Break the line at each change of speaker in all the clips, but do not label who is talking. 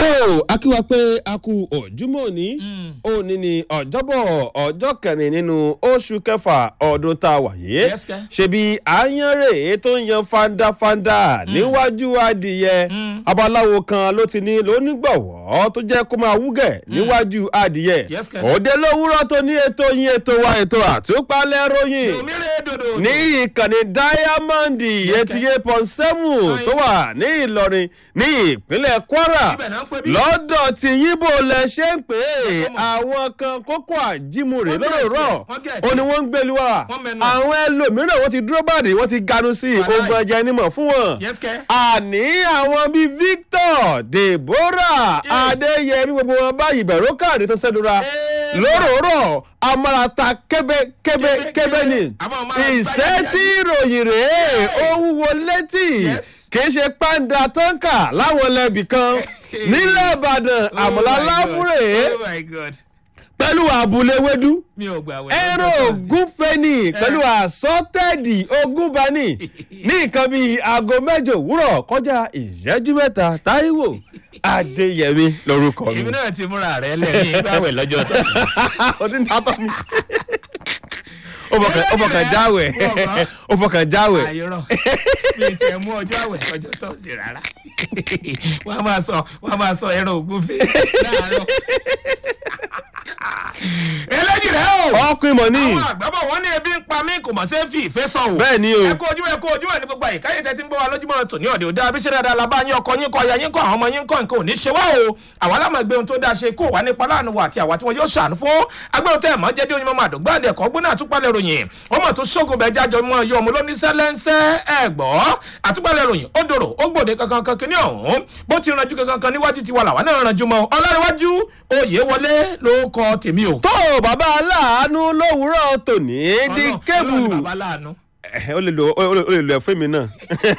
tó akíwa pé a kú òjúmọ́ òní òní ni ọ̀jọ́bọ̀ ọjọ́ kẹrin nínú oṣù kẹfà ọdún tá a wà yìí
Yes, kẹ́.
ṣebí àyànrè tó ń yan fandafanda níwájú adìyẹ abaláwo kan ló ti ní lónígbọ̀wọ́ tó jẹ́ kó máa wúgẹ̀ níwájú adìyẹ
Yes, kẹ́.
òde lówùúrọ̀ tó ní ètò yín ètò wa ètò àtúpalẹ̀ ròyìn
òmìnira dòdò.
ní ìkànnì diamond eighty eight point seven tó wà ní ìlọrin ní ìpínlẹ̀ kwara
Ibẹ̀ náà ń pè bí.
lọ́dọ̀ tí yíbo lẹ ṣe ń pè é
Ọmọ.
àwọn kan kókó àjímùrè
Wọ́n gẹ̀
lóròrọ̀
tiẹ̀, wọ́n gẹ̀
ó ní wọ́n ń gbèlú wa
Wọ́n mẹ́nu.
àwọn ẹlòmíràn wọ́n ti dúró bàdé wọ́n ti ganu sí i
Wàláì.
ogun ẹ̀jẹ̀ nímọ̀ fún wọn
yes kẹ́.
àní àwọn bíi victor deborah
Yeah.
adéyẹmí gbogbo wọn báyìí bẹ̀rù káàdì tó sẹ́dúra
Eh,
lóròrọ̀ amárata kébé kébé
Kébé,
kébé
kébé.
ni
Àwọn ọmọ ara
ìṣẹ́
gbáyà
tí ìròyìn rèé ó wúwo létí
Yes.
kì í ṣe pàǹdà tọ́ǹkà láwọn lẹ́bì kan nílẹ̀ ìbàdàn
Oh
àmọ̀lá
my God.
láfúrè
oh my god
pẹ̀lú àbúlé wédú
mi ò gbà wẹ̀.
ẹ̀rọ ògúnfẹ́ni pẹ̀lú àsọtẹ́ẹ̀dì ogúnbani ní nǹkan bíi aago mẹ́jọ òwúrọ̀ kọjá ìṣẹ́jú mẹ́ta táíwò adéyẹmí lórúkọ mi.
èmi náà ti múra rẹ lẹ́yìn ìgbàwẹ̀ lọ́jọ́ tó.
o ti ń tatọ́ mi. ó fọkàn ó fọkàn jáwèé ó fọkàn jáwèé.
àyọrọ mi ì tẹ mú ọjọ́ àwẹ̀ ọjọ́ tó ṣe rárá wọ́n á máa sọ wọ́n á máa sọ ẹran ògúnfe láàárọ̀. eléjì rẹ o
ọkùnrin mọ̀ ní.
àwọn àgbàbọ̀ wọn ní ebi ń pa mí kò mọ̀ sí fi ìfẹ́ sọ o.
bẹ́ẹ̀ ni o.
ẹ kú ojúmọ́ ẹ kú ojúmọ́ ní gbogbo àyíká yìí tẹ́tí ń gbọ́ wa lójúmọ́ tòní ọ̀dẹ̀ òde abiṣẹ́ dáadáa la bá yín ọkọ yín kọ aya yín kọ àwọn ọmọ yín kọ nǹkan ò ní ṣe wá o àwa lámà gbé ohun tó dáa ṣe kó wà nípa láàánú wa àti àwa tí wọn yóò ṣàánú fún agbẹ́wò tẹ́ ẹ̀ mọ́ jẹ́ dé oyin mọ́ àdógbò àdé ẹ̀kọ́ gbóná àtúpalẹ̀ ròyìn ọmọ tó ṣógun bẹ́ẹ̀ jájọ mọ́ ọyọ́ ọmọ lóníṣẹ́ lẹ́ńsẹ́ ẹ̀ gbọ́ àtúpalẹ̀ ròyìn ó dòrò ó gbòde kankan kan kíní ọ̀hún bó ti ranjú kankan kan níwájú tiwa làwa náà ranjú mọ́ ọlọ́rẹ̀wájú oyè wọlé ló kọ tèmi o.
tó bàbá aláàánú lówùúrọ̀ tòní di
Ọlọ́run-
kébù.
Ọlọ́run ni bàbá láàánú.
ó lè lo ó lè- ó lè lo ẹ̀fọ́ mi náà.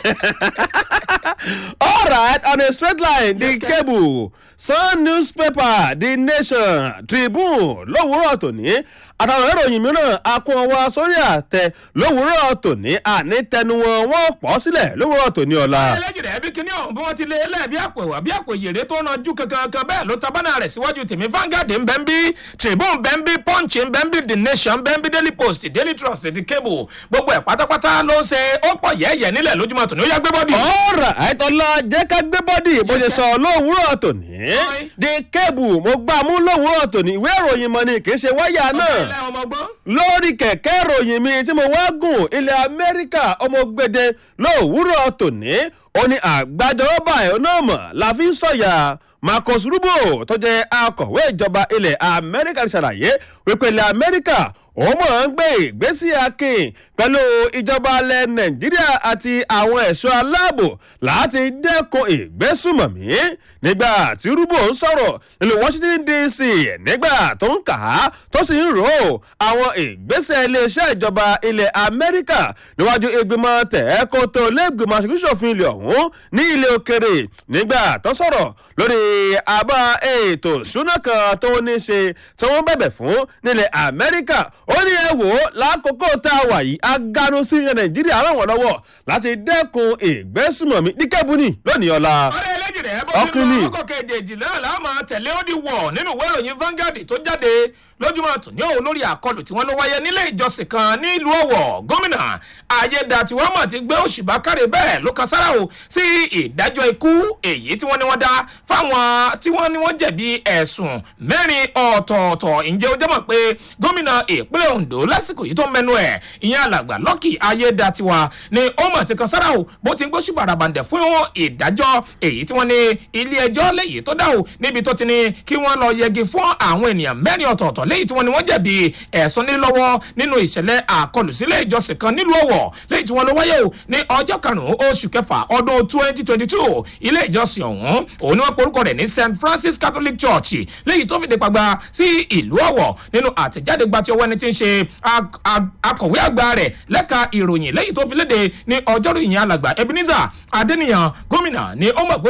all right on a straight line the
Yes, sir.
cable sun newspaper the nation tribune lówùúrọ̀ tòní àtàwọn ìròyìn mìíràn akún ọwọ́ sórí àtẹ lówùúrọ̀ tòní àní tẹnu wọn wọn pọ̀ sílẹ̀ lówùúrọ̀ tòní ọ̀la.
ẹlẹ́jìrẹ́ ẹbí kínní ọ̀hún bí wọ́n ti lé lẹ́ẹ̀bí àpò ẹ̀wà bí àpò ìyèrè tó ranjú kankan bẹ́ẹ̀ ló ta bánà rẹ̀ síwájú tèmi Vanguard ń bẹ́ ń bí Tribune bẹ́ ń bí Punch ń bẹ́ ń bí The Nation bẹ́ ń bí Daily Post Daily Trust The Cable gbogbo ẹ̀ pátápátá ló ṣe ó pọ̀ yẹ́yẹ́ nílẹ̀ lójúmọ́ tòní ó yá gbé bọ́dì.
ọ̀rọ̀ àìtọ́lá jẹ́ ká gbé bọ́dì bó ṣe sọ lówùúrọ̀ tòní.
Oi.
the cable mo gbà mú lówùúrọ̀ tòní ìwé ìròyìn mọ́ ni kì í ṣe wáyà náà.
ilé ọmọ gbọ́n.
lórí kẹ̀kẹ́ ìròyìn mi tí mo wá gùn ilẹ̀ amẹ́ríkà ọmọgbẹ́dẹ lówùúrọ̀ tòní ó ní àgbájọba ẹ̀ náà mọ̀ la fi ń sọ̀yà marcus rubio tó jẹ́ akọ̀wé ìjọba ilẹ̀ amẹ́ríkà ti ṣàlàyé wípé ilẹ̀ amẹ́ríkà òun mọ̀ ń gbé ìgbésí akin pẹ̀lú ìjọba ilẹ̀ nàìjíríà àti àwọn ẹ̀ṣọ́ aláàbò láti dẹ́kun ìgbésùmọ̀mí nígbà tí rúbò ń sọ̀rọ̀ nílùú washington dc nígbà tó ń kà á tó sì ń rò ó àwọn ìgbésẹ̀ iléeṣẹ́ ìjọba ilẹ̀ amẹ́ríkà níwájú ìgbìmọ̀ tẹ̀ẹ́kótó lẹ́gbìmọ̀ aṣòfin ilẹ̀ ọ̀hún ní ilé òkèrè nígbà tó sọ̀rọ̀ lórí àbá ètò ìṣúná kan tó ní ṣe tí wọ́n bẹ̀bẹ̀ fún nílẹ̀ amẹ́ríkà ó ní ẹ wò ó lákòókò tá a wà yìí aganu sí ilẹ̀ nàìjíríà ràn wọ́n lọ́wọ́ láti dẹ́kun ìgbésùmọ̀mí díkẹ́bùnì lónìí ọ̀la.
ọ̀rẹ́ ẹlẹ́jìrẹ́ bó ti
Ọkùnrin.
lọ ọkọ̀ kejì náà la máa tẹ̀lé ó di wọ̀ nínú ìwé ìròyìn Vanguard tó jáde lójúmọ́ tòní òun lórí àkọlù tí wọ́n ló wáyé nílé ìjọsìn kan nílùú Ọ̀wọ̀ gómìnà ayédàtiwọ́n mọ̀ ti gbé òṣùbà káre bẹ́ẹ̀ ló kan sára o sí ìdájọ́ ikú èyí tí wọ́n ní wọ́n dá fáwọn tí wọ́n ní wọ́n jẹ̀bi ẹ̀sùn mẹ́rin ọ̀tọ̀ọ̀tọ̀ ǹjẹ́ ó jẹ́ mọ̀ pé gómìnà ìpínlẹ̀ Ondo lásìkò yìí tó mẹ́nu ẹ̀ ìyẹn alàgbà Lucky ayédàtiwa ni ó mọ̀ ti kan sára o bó ti ń gbóṣùbà ràbàǹdẹ̀ fún ìdájọ́ èyí tí wọ́n ní ilé ẹjọ́ lẹ́yìn tó dá o níbi tó ti ní kí wọ́n lọ yẹgi fún àwọn ènìyàn mẹ́rin ọ̀tọ̀ọ̀tọ̀ lẹ́yìn tí wọ́n ní wọ́n jẹ̀bi ẹ̀sùn nílọ́wọ́ nínú ìṣẹ̀lẹ̀ àkọlù sílé ìjọsìn kan nílùú Ọ̀wọ̀ lẹ́yìn tí wọ́n lọ wáyé o ní ọjọ́ karùn-ún oṣù kẹfà ọdún twenty twenty two ilé ìjọsìn ọ̀hún òun ni wọ́n porúkọ rẹ̀ ní St Francis Catholic Church lẹ́yìn tó fìdí pàgbà sí ìlú Ọ̀wọ̀ nínú àtẹ̀jáde gba ti ọwọ́ ẹni tí ń ṣe ak- ak- akọ̀wé àgbà rẹ̀ lẹ́ka ìròyìn lẹ́yìn tó fi léde ní ọjọ́rú ìyẹn alàgbà Ebenezer Adéníyàn gómìnà ní ọmọ ìgbésùpá kárí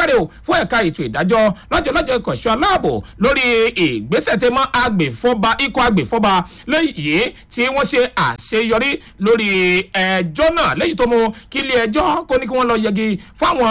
káre o fún ẹ̀ka ètò ìdájọ́ lọ́jọ́ lọ́jọ́ ikọ̀ ẹ̀ṣọ́ aláàbò lórí ìgbésẹ̀ tẹ mọ́ agbèfọ́ba ikọ̀ agbèfọ́ba lẹ́yìn tí wọ́n ṣe àṣeyọrí lórí ẹjọ́ náà lẹ́yìn tó mú kí ilé ẹjọ́ kó ní kí wọ́n lọ yẹgi fáwọn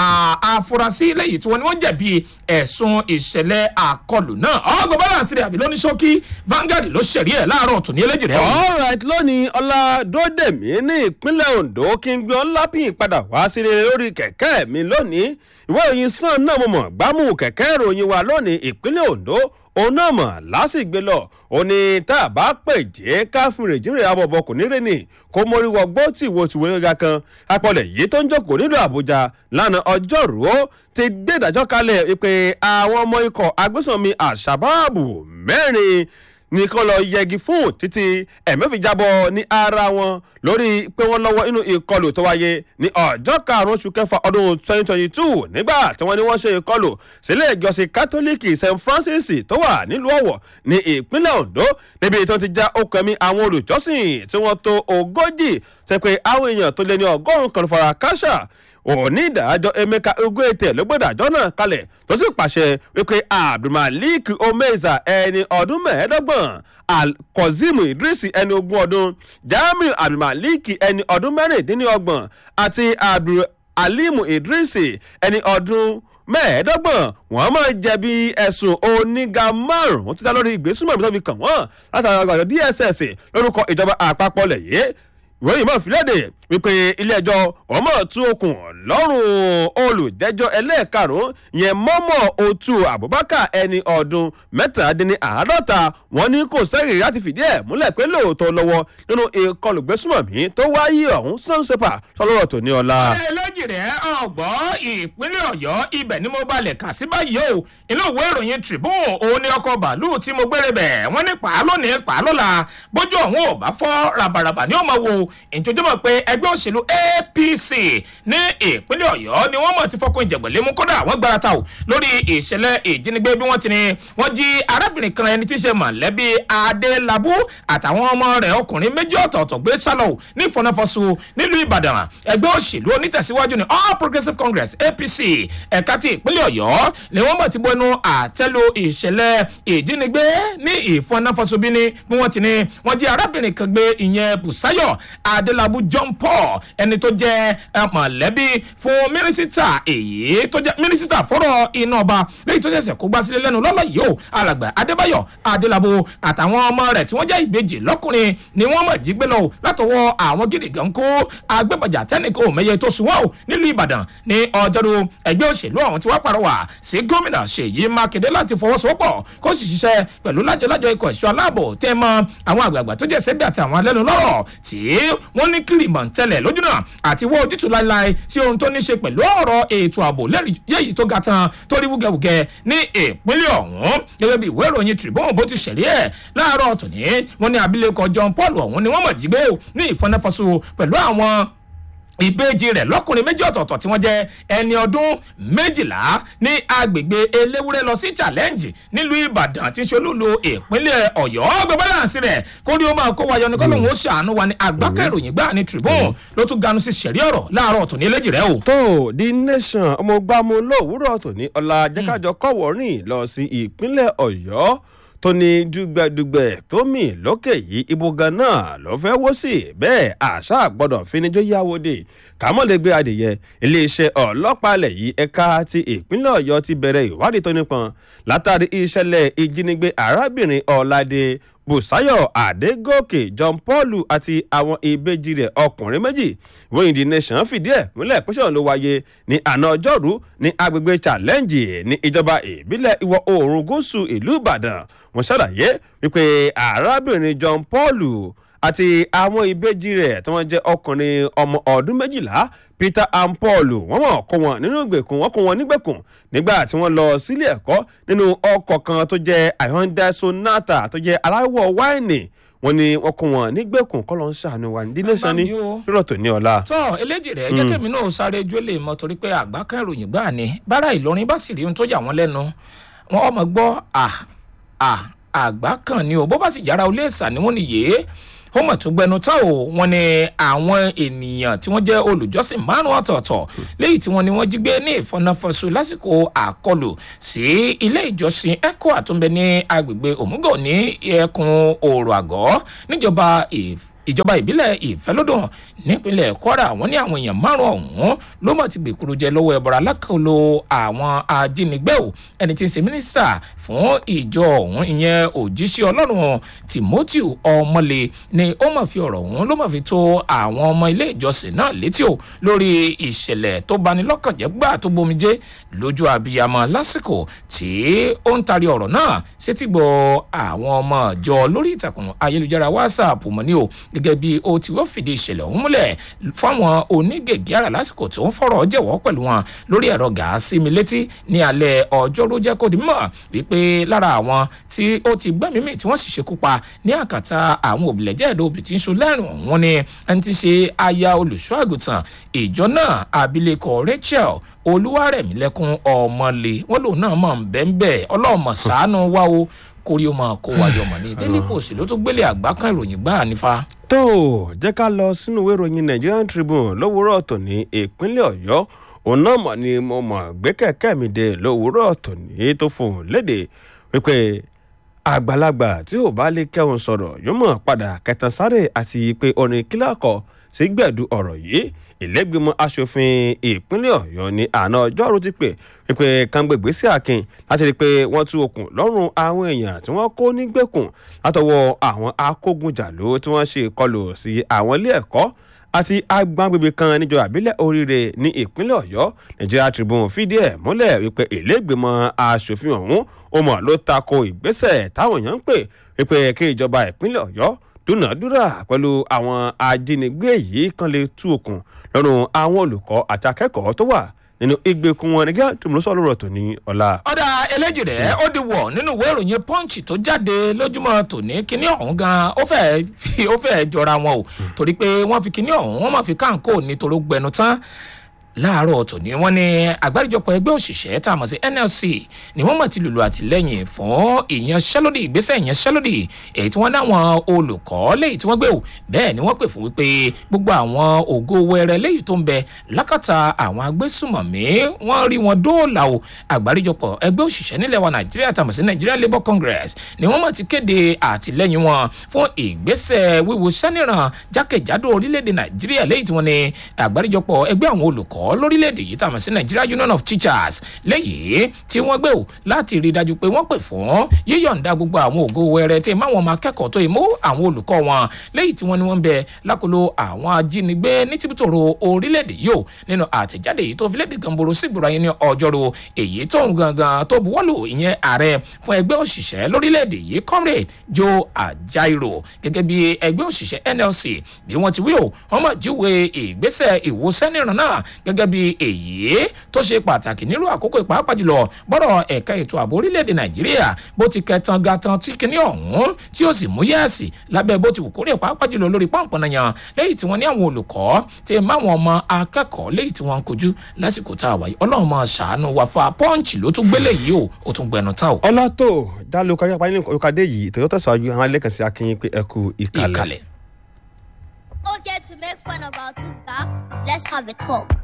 afurasí lẹ́yìn tí wọ́n ní wọ́n jẹ̀bi ẹ̀sùn ìṣẹ̀lẹ̀ àkọlù náà ọgbọ̀n balance rẹ̀ àbí lóní ṣókí Vanguard ló ṣẹ̀rí ẹ̀ láàárọ̀ tòní eléjì rẹ̀.
alright lónìí ọládódèmí ní ìpínlẹ̀ ondo kí n gbé ọlápìn padà wá sílé lórí kẹ̀kẹ́ mi lónìí ìwé ìròyìn sàn náà mo mọ̀ gbámú kẹ̀kẹ́ ìròyìn wa lónìí ìpínlẹ̀ ondo òun náà mọ̀ lásìgbè lọ ó ní tá a bá pè jẹ́ káfíń rèjìrè abọ̀bọ̀ kò ní rẹ́ni kó mórí wọgbó tí ìwo tìwé gíga kan apọ̀lẹ̀ yìí tó ń jókòó nílùú àbújá lánàá ọjọ́rú ó ti gbé ìdájọ́ kalẹ̀ wípé àwọn ọmọ ikọ̀ agbésànmi àṣàbáàbù mẹ́rin nìkan lọ yẹgi fún títí ẹ̀mí fi jábọ̀ ní ara wọn lórí pé wọ́n lọ́wọ́ inú ìkọlù tó wáyé ní ọjọ́ karùn-ún oṣù kẹfà ọdún 2022 nígbà tí wọ́n ní wọ́n ṣe ìkọlù sílé ìjọsìn kátólíìkì st francis tó wà nílùú ọ̀wọ̀ ní ìpínlẹ̀ ondo níbi tó ti já okùn ẹ̀mí àwọn olùjọ́sìn tí wọ́n tó ogójì tẹ́ pé àwọn èèyàn tó lé ní ọgọ́rùn-ún kan fara káṣá onídàájọ́ emeka ogwete ló gbé ìdájọ́ náà kalẹ̀ tó sì pàṣẹ wípé abdulmalik omeza ẹni ọdún mẹ́ẹ̀ẹ́dọ́gbọ̀n alkozim idris ẹni ogún ọdún jamiu abdulmalik ẹni ọdún mẹ́rìndínlọ́gbọ̀n àti abdulalimu idris ẹni ọdún mẹ́ẹ̀ẹ́dọ́gbọ̀n wọ́n máa jẹ̀bi ẹ̀sùn oníga márùn-ún tó dá lórí ìgbésùnmọ̀ tó fi kàn wọ́n látara àgbàdo dss lórúkọ ìjọba àpapọ̀ lẹ̀yẹ́ ìròyìn mọ̀ fìlédè wípé ilé-ẹjọ́ ọmọ tún okùn lọ́rùn olùjẹ́jọ́ ẹlẹ́ẹ̀karùn-ún yẹn mọ́mọ́ otu abubakar ẹni ọdún mẹ́tàdínláàádọ́ta wọn ní kò sẹ́yìn láti fìdí ẹ̀ múlẹ̀ pé lóòótọ́ lọ́wọ́ nínú ìkọlù gbésùmọ̀mí tó wáyé ọ̀hún sọ́nsẹ́pà sọlọ́rọ̀ tó ní ọ̀la.
ẹlẹ́jì rẹ̀ ọ̀gbọ́n ìpínlẹ̀ ọ̀yọ́ ibẹ̀ ni mo balẹ̀ kà sí báyìí o inú ìwé ìròyìn tribune òun ni ọkọ̀ bàálù tí mo gbére bẹ̀ wọ́n ní pàá lónìí pàá lọ́la bójú ọ̀hún ò bá fọ́ ràbàràbà ní ó máa wo ìjọjúmọ̀ pé ẹgbẹ́ òṣèlú apc ní ìpínlẹ̀ ọ̀yọ́ ni wọ́n mọ̀ ti fọkùn ìjẹ̀gbẹ̀lé mú kódà wọ́n gbára ta o lórí ìṣẹ̀lẹ̀ ìjínigbé bí wọ́n ti ní wọ́n jí arábìnrin kan ẹni tí í ṣe mọ̀lẹ́bí adélábù àtàwọn ọmọ rẹ̀ ọkùnrin méjì ọ̀tọ̀ọ̀tọ̀ gbé sálọ ní fọnáfọ́sù nílùú ìbàdàn ẹgbẹ́ òṣèlú onítẹ̀síwájú ní all progressives congress apc ẹ̀ka ti ìpínlẹ̀ ọ̀yọ́ ni wọ́n mọ̀ ti bọ́ ẹnu àtẹ́lu ìṣẹ̀lẹ̀ ìjínigbé ní ìfọnáfọ́sù bí ní bí wọ́n ti ní wọ́n jí arábìnrin kan gbé ìyẹn bùsáyọ̀ adélábù john paul ẹni tó jẹ́ mọ̀lẹ́bí fún mínísítà èyí tó jẹ́ mínísítà fọ́rọ̀ iná ọba lẹ́yìn tó ṣẹ̀ṣẹ̀ kó gbá sílé lẹ́nu lọ́lọ́ yìí o alàgbà adébáyọ̀ adélábù àtàwọn ọmọ rẹ̀ tí wọ́n jẹ́ ìbejì lọ́kùnrin ni wọ́n mọ̀ jí gbé lọ látọwọ́ àwọn gidi gan kó agbẹ́bọ̀jà tẹ́nìkò mẹ́yẹ tó sùn wọ́n o nílùú ìbàdàn ní ọjọ́rú ẹgbẹ́ òṣèlú ọ̀hún ti wá pàrọwà sí gómìnà ṣèyí mákindé láti fọwọ́sowọ́pọ̀ kó sì ṣiṣẹ́ pẹ̀lú lájọlájọ ikọ̀ ẹ̀ṣọ́ aláàbò tẹ́ mọ́ àwọn àgbààgbà tó jẹ́ sẹ́bí àti àwọn alẹ́nu lọ́rọ̀ tí wọ́n ní kìrìmọ̀ ń tẹ́lẹ̀ lójúnà àti wọ́n ojútùú láéláé sí ohun tó ní ṣe pẹ̀lú ọ̀rọ̀ ètò ààbò lẹ́yìn tó ga tán tó rí wúgẹ́wúgẹ́ ní ìpínlẹ̀ ọ̀hún gẹ́gẹ́ bí ìwé ìròyìn tribune bó ti ṣẹ̀rí ẹ̀ láàárọ̀ tòní wọ́n ní abilékọ john paul ọ̀hún ni wọ́n mọ̀ jí gbé ní ìfọnáfọ́sù pẹ̀lú àwọn ìbejì rẹ̀ lọ́kùnrin méjì ọ̀tọ̀ọ̀tọ̀ tí wọ́n jẹ́ ẹni ọdún méjìlá ní agbègbè eléwúrẹ́ lọ sí challenge nílùú ìbàdàn tí ṣolúlu ìpínlẹ̀ ọ̀yọ́ gbogbo láǹsí rẹ̀ kó ní ó máa kó wáyọ ní kọ́lóhùn ó ṣàánú wa ní àgbákẹ́ ìròyìn gbà ní tribune ló tún ganu sí sẹ̀rí ọ̀rọ̀ láàárọ̀ ọ̀tún ní eléjì rẹ̀ o.
tó the nation ọmọ gbàmú lówùúrọ̀ tòní ọ̀la jẹ́kájọ kọ̀wọ́rìn lọ sí ìpínlẹ̀ ọ̀yọ́ tó ní dùgbẹ̀dùgbẹ̀ tó mì lókè yìí ibo gan náà ló fẹ́ wó sí bẹ́ẹ̀ àṣà gbọ́dọ̀ finijó yáwó dé kàmọ́lẹ́gbẹ́ adìyẹ iléeṣẹ́ ọlọ́pàá ilẹ̀ yìí ẹ̀ka ti ìpínlẹ̀ ọ̀yọ́ ti bẹ̀rẹ̀ ìwádìí tó nípọn látàrí ìṣẹ̀lẹ̀ ìjínigbé arábìnrin ọ̀làdé bùsáyọ̀ àdégòkè john paul àti àwọn ìbejì rẹ̀ ọkùnrin méjì wọ́n the nation fìdí ẹ̀ múlẹ̀ pẹ́sẹ̀ ló wáyé ní àná ọjọ́rú ní agbègbè challenge ní ìjọba ìbílẹ̀ ìwọ̀ oòrùn gúúsù ìlú ìbàdàn wọ́n ṣàlàyé wípé arábìnrin john paul àti àwọn ìbejì rẹ̀ tí wọ́n jẹ́ ọkùnrin ọmọ ọdún méjìlá peter and paul wọ́n mọ̀ kó wọn nínú ìgbèkùn wọ́n kó wọn nígbèkùn nígbà tí wọ́n lọ sílé ẹ̀kọ́ nínú ọkọ̀ kan tó jẹ́ hyundai sonata tó jẹ́ aláwọ̀ wáìnì wọ́n ní wọ́n kó wọn nígbèkùn kọ́ ló ń ṣàánú wa nílé sanni rírọ̀ tó ní ọ̀la.
tọ́ eléjì rẹ̀ jẹ́ kẹ́mi náà sáré jó lè mọ torí pé àgbá kan ìròyìn gbà ní bára ìlọrin bá sì rí ohun tó yà wọ́n lẹ́nu wọn ọmọ gbọ́ à à àgbá kan ni o bó bá sì yára olé ìsà ni wọ́n ní yé ó mọ̀ tó gbẹnu tán o wọn ni àwọn ènìyàn tí wọ́n jẹ́ olùjọ́sìn márùn-ún ọ̀tọ̀ọ̀tọ̀ léyìí tí wọ́n ní wọ́n jí gbé ní ìfọ̀nàfọ̀sù lásìkò àkọlù sí ilé ìjọsìn eco àtúnbẹ ní agbègbè òmùgọ̀ ní ẹkùn òòrò àgọ́ níjọba ìf ìjọba ìbílẹ̀ ìfẹ́lódùn nípínlẹ̀ kwara wọn ní àwọn èèyàn márùn ọ̀hún ló mọ̀ ti gbèkúrú jẹ lọ́wọ́ ẹ̀bọ̀rọ̀ alákòóló àwọn ajínigbé o ẹni tí ń ṣe mínísítà fún ìjọ ọ̀hún ìyẹn òjíṣẹ́ ọlọ́run timothy ọmọlé ni ó mọ̀ fi ọ̀rọ̀ ọ̀hún ló mọ̀ fi tó àwọn ọmọ ilé ìjọsìn náà létí o lórí ìṣẹ̀lẹ̀ tó bani lọ́kàn jẹ́ gbà tó bomijé lójú abiyamọ lásìkò tí ó ń tari ọ̀rọ̀ náà sétí gbọ́ àwọn ọmọ ìjọ lórí ìtàkùn ayélujára whatsapp mọ́ ní o gẹ́gẹ́ bí ó ti wọ́n fìdí ìṣẹ̀lẹ̀ ọ̀hún múlẹ̀ fáwọn onígègé ara lásìkò tó ń fọ̀rọ̀ jẹ̀wọ́ pẹ̀lú wọn lórí ẹ̀rọ gàásì mi létí ní alẹ́ ọjọ́rú jẹ́ kó di mọ̀ wípé lára àwọn tí ó ti gbẹ́mí mì tí wọ́n sì ṣekú pa ní àkàtà àwọn òbílẹ̀jẹ́ ẹ̀dọ́ òbí tí ń sun lẹ́rùn ọ̀hún ni ẹni tí ṣe aya olùṣọ́ àgùntàn ìjọ náà abilékọ rachel olúwarẹ̀mílẹ́kùn ọmọlé wọn lòun náà mọ̀ ń bẹ́ẹ̀ bẹ́ẹ̀ ọlọ́mọ sàánú wá o kórí ó máa kó wáyọ mọ̀ ní daily post ló tó gbélé àgbá kan ìròyìn gbáà nífa.
tó o jẹ́ ká lọ sínú ìwé ìròyìn nigerian tribune lówùúrọ̀ ọ̀tọ̀ ní ìpínlẹ̀ ọ̀yọ́ òun náà mọ̀ ni mo mọ̀ gbé kẹ̀kẹ́ mi dé lówùúrọ̀ ọ̀tọ̀ ní tó fohùn léde wípé àgbàlagbà tí ò bá lè kẹ́hùn sọ̀rọ̀ yóò mọ̀ padà kẹtàn sáré àti pé orin kíláàkọ̀ sí gbẹ̀dú ọ̀rọ̀ yìí ìlẹ́gbẹ̀mọ́ asòfin ìpínlẹ̀ ọ̀yọ́ ní àná ọjọ́rú ti pè wípé kángbègbè sí akin láti rí i pé wọ́n tú okùn lọ́rùn àwọn èèyàn tí wọ́n kó nígbèkùn látọwọ́ àwọn akógunjàló tí wọ́n ṣe ìkọlù sí àwọn ilé ẹ̀kọ́ àti agbágbègbè kan níjọ àbílẹ̀ oríire ní ìpínlẹ̀ ọ̀yọ́ nigeria tribune fìdí ẹ̀ múlẹ̀ wípé ìlẹ́gbẹ̀mọ́ asòfin ọ̀hún ó mọ̀ ló tako ìgbésẹ̀ táwọn èèyàn ń pè wípé kí ìjọba ìpínlẹ̀ ọ̀yọ́ dúnàádúrà pẹ̀lú àwọn ajínigbé yìí kan lè tú okùn lọ́rùn àwọn olùkọ́ àti akẹ́kọ̀ọ́ tó wà nínú ìgbèkùn wọn nígbà tó ń lọ sọ́ọ́ lọ́rọ̀ tó ní ọ̀la.
ọ̀dà eléjì rẹ̀ ó di wọ̀ nínú ìwé ìròyìn punch tó jáde lójúmọ́ tòní kíní ọ̀hún gan ó fẹ́ẹ́ fi ó fẹ́ẹ́ jọra wọn o torí pé wọ́n fi kíní ọ̀hún wọ́n máa fi káńkó nítorí gbẹnu tán láàárọ̀ tòní wọ́n ní àgbáríjọpọ̀ ẹgbẹ́ òṣìṣẹ́ tá a mọ̀ sí nlc ni wọ́n mọ̀ ti lùlù àtìlẹ́yìn fún ìyanṣẹ́lódì ìgbésẹ̀ ìyanṣẹ́lódì èyí tí wọ́n dáwọn olùkọ́ léyìí tí wọ́n gbé o bẹ́ẹ̀ ni wọ́n pè fún wípé gbogbo àwọn ògo wẹrẹ léyìí tó ń bẹ lákàtà àwọn agbésùmọ̀mí wọ́n rí wọn dóòlà o àgbáríjọpọ̀ ẹgbẹ́ òṣìṣẹ́ nílẹ̀ wa nàìjíríà tá a mọ̀ sí nigeria labour congress ni wọ́n mọ̀ ti kéde àtìlẹ́yìn wọn fún ìgbésẹ̀ wíwo sẹ́nìràn jákèjádò orílẹ̀-èdè nàìjíríà léyìí tí wọ́n ní àgbáríjọpọ̀ ẹgbẹ́ àwọn olùkọ́ lórílẹ̀‐èdè yìí tàmí sí nigeria union of teachers léyìí tí wọ́n gbé o láti rí i dájú pé wọ́n pè fún yíyọ̀ǹda gbogbo àwọn ògo wẹrẹ tí máwọn ọmọ akẹ́kọ̀ọ́ tó mú àwọn olùkọ́ wọn léyìí tí wọ́n ní wọ́n ń bẹ lákòlò àwọn ajínigbé ní tìbútòrò orílẹ̀‐èdè yìí o nínú àtẹ̀jáde yìí tó fi léde gànboro sígboro ayé ní ọjọ́rò èyí tó ń gangan tó buwọ́lù ìyẹn ààrẹ fún ẹgbẹ́ òṣìṣẹ́ lórílẹ̀‐èdè yìí comrade joe ajaero gẹ́gẹ́ bí ẹgbẹ́ òṣìṣẹ́ nlc bí wọ́n ti wí o wọ́n mọ̀ jíwe ìgbésẹ̀ ìwòsẹ́nìràn náà gẹ́gẹ́ bí èyí tó ṣe pàtàkì nílùú àkókò ìpàápàá jùlọ bọ́rọ̀ ẹ̀ka ètò ààbò orílẹ̀-èdè nàìjíríà bó ti kẹtan gatan tí kinní ọ̀hún tí ó sì mú yẹ́ẹ̀sì lábẹ́ bó ti wù kórè pàápàá jùlọ lórí pọ́ǹpọ̀n yan lẹ́yìn tí wọ́n ní àwọn olùkọ́ tí máwọn ọmọ akẹ́kọ̀ọ́ lẹ́yìn tí wọ́n ń kojú lásìkò tá a wáyé ọlọ́run máa ṣàánú wa fa pọ́ǹchì ló tún gbélé yìí o ó tún gbẹnu tá o.
ọlá tó dá lóka yápa nínú ìkàdé yìí tòyó tẹ̀síwájú àwọn alẹ́kànsí akínyìn pé ẹ kú ìkàlẹ̀.
Okay, to make fun of our two cars, let's have a talk.